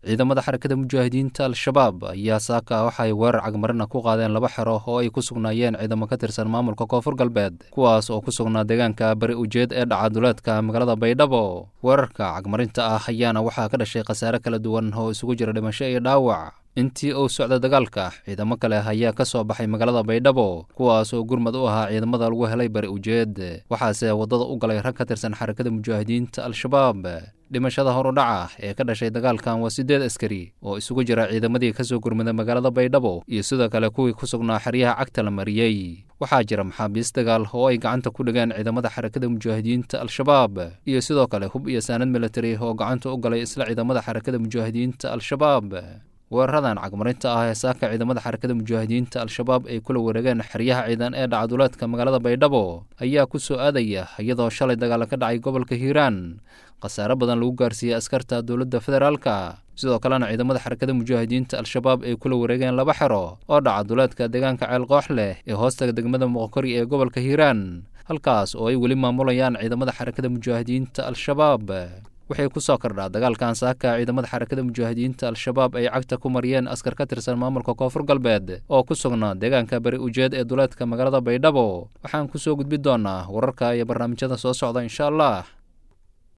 ciidamada xarakada mujaahidiinta al-shabaab ayaa saaka waxay weerar cagmarina ku qaadeen laba xero oo ay ku sugnaayeen ciidamo ka tirsan maamulka koonfur galbeed kuwaas oo ku sugnaa deegaanka bari ujeed ee dhacaduleedka magaalada baydhabo weerarka cagmarinta ah ayaana waxaa ka dhashay khasaare kala duwan oo isugu jira dhimasho iyo dhaawac intii uu socda dagaalka ciidamo kale ayaa ka soo baxay magaalada baydhabo kuwaas oo gurmad u ahaa ciidamada lagu helay bari ujeed waxaase waddada u galay rag ka tirsan xarakada mujaahidiinta al-shabaab dhimashada horudhaca ee ka dhashay dagaalkan waa siddeed askari oo isugu jira ciidamadii ka soo gurmada magaalada baydhabo iyo sidoo kale kuwii ku sugnaa xeryaha cagta la mariyey waxaa jira maxaabiis dagaal oo ay gacanta ku dhigeen ciidamada xarakada mujaahidiinta al-shabaab iyo sidoo kale hub iyo saanad military oo gacanta u galay isla ciidamada xarakada mujaahidiinta al-shabaab weeraradan cagmarinta ah ee saaka ciidamada xarakada mujaahidiinta al-shabaab ay kula wareegeen xeryaha ciidan ee dhacaduleedka magaalada baydhabo ayaa ku soo aadaya iyadoo shalay dagaal ka dhacay gobolka hiiraan khasaare badan lagu gaarsiiyey askarta dowladda federaalka sidoo kalena ciidamada xarakada mujaahidiinta al-shabaab ay kula wareegeen laba xero oo dhacaduleedka deegaanka ceel koox leh ee hoostaga degmada muqokori ee gobolka hiiraan halkaas oo ay weli maamulayaan ciidamada xarakada mujaahidiinta al-shabaab waxay ku soo kordhaa dagaalkan saaka ciidamada xarakada mujaahidiinta al-shabaab ay cagta ku mariyeen askar ka tirsan maamulka koonfur galbeed oo ku sugnaa deegaanka bari ujeed ee duleedka magaalada baydhabo waxaan ku soo gudbi doonaa wararka iyo barnaamijyada soo socda insha allah